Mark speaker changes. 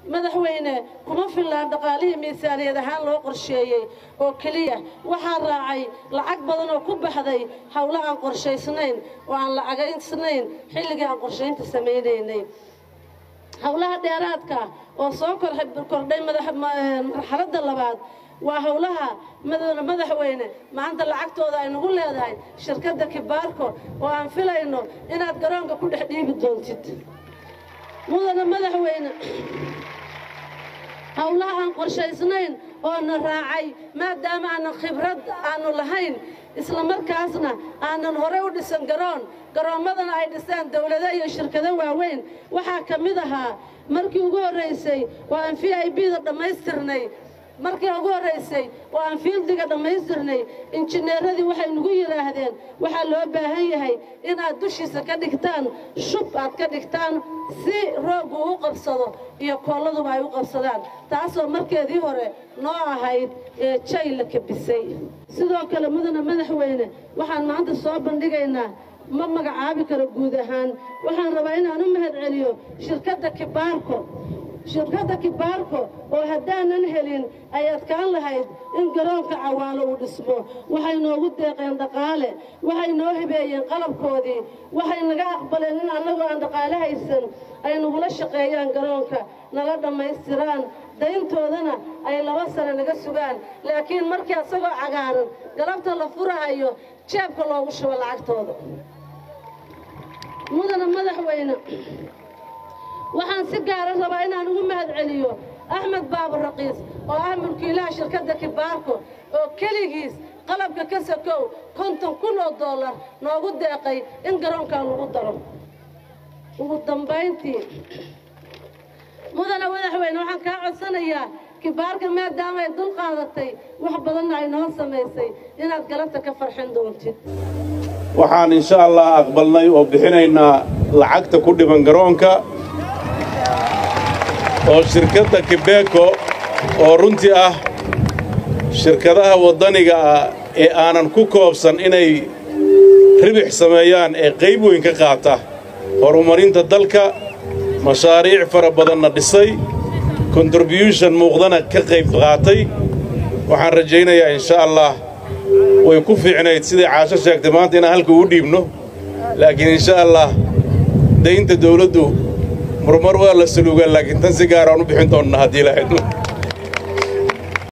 Speaker 1: madaxweyne kuma fillaan dhaqaalihii miisaaniyad ahaan loo qorsheeyey oo keliya waxaa raacay lacag badan oo ku baxday howlo aan qorshaysnayn oo aan lacagaysnayn xilligii aan qorshaynta samaynaynay howlaha dheeraadka oo soo kordhay marxaladda labaad waa howlaha madaxweyne maanta lacagtooda ay nagu leedahay shirkadda kibaarko oo aan filayno inaad garoonka ku dhex dhiibi doontid mudana madaxweyne howlaha aan qorshaysnayn oo na raacay maadaama aanan khibrad aanu lahayn isla markaasna aanan horey u dhisan garoon garoommadana ay dhisaan dawlado iyo shirkado waaweyn waxaa ka mid ahaa markii ugu horraysay oo aan v i b da dhammaystirnay markii ugu horraysay oo aan fiildiga dhammaystirnay injineeradii waxay nagu yidhaahdeen waxaa loo baahan yahay inaad dushiisa ka dhigtaan shub aad ka dhigtaan si rooggu u qabsado iyo kooladuba ay u qabsadaan taasoo markeedii hore noo ahayd ee jay la kabisay sidoo kale mudana madaxweyne waxaan maanta soo bandhigaynaa ma magacaabi karo guud ahaan waxaan rabaa inaan u mahad celiyo shirkadda kibaarko shirkadda kibaarko oo haddaanan helin ay adkaan lahayd in garoonka cawaalo uu dhismo waxay noogu deeqeen dhaqaale waxay noo hibeeyeen qalabkoodii waxay naga aqbaleen in annagoo aan dhaqaale haysan ay nagula shaqeeyaan garoonka nala dhammaystiraan dayntoodana ay laba sane naga sugaan laakiin markii asagoo cagaaran galabta la furahayo jeebka loogu shubo lacagtooda mudana madaxweyne waxaan si gaara rabaa inaan ugu mahad celiyo axmed baabur raqiis oo ah mulkiilaha shirkadda kibaarko oo keligiis qalabka ka sakow konton kun oo dollar noogu deeqay in garoonkan lagu daro ugu dambayntii mudana madaxweyne waxaan kaa codsanayaa kibaarka maadaama ay dul qaadatay wax badanna ay noo samaysay inaad galabta ka farxin doontid
Speaker 2: waxaan insha allah aqbalnay oo bixinaynaa lacagta ku dhiban garoonka oo shirkadda kibeeko oo runtii ah shirkadaha waddaniga ah ee aanan ku koobsan inay ribix sameeyaan ee qayb weyn ka qaata horumarinta dalka mashaariic fara badanna dhisay kontribyuushon muuqdana ka qayb qaatay waxaan rajaynayaa insha allah way ku fiicnayd siday caasho sheegtay maanta inaan halka ugu dhiibno laakiin insha allah daynta dawladdu marmar waa la saluugaa laakiin tan si gaaraan u bixin doonnaa haddii lahayd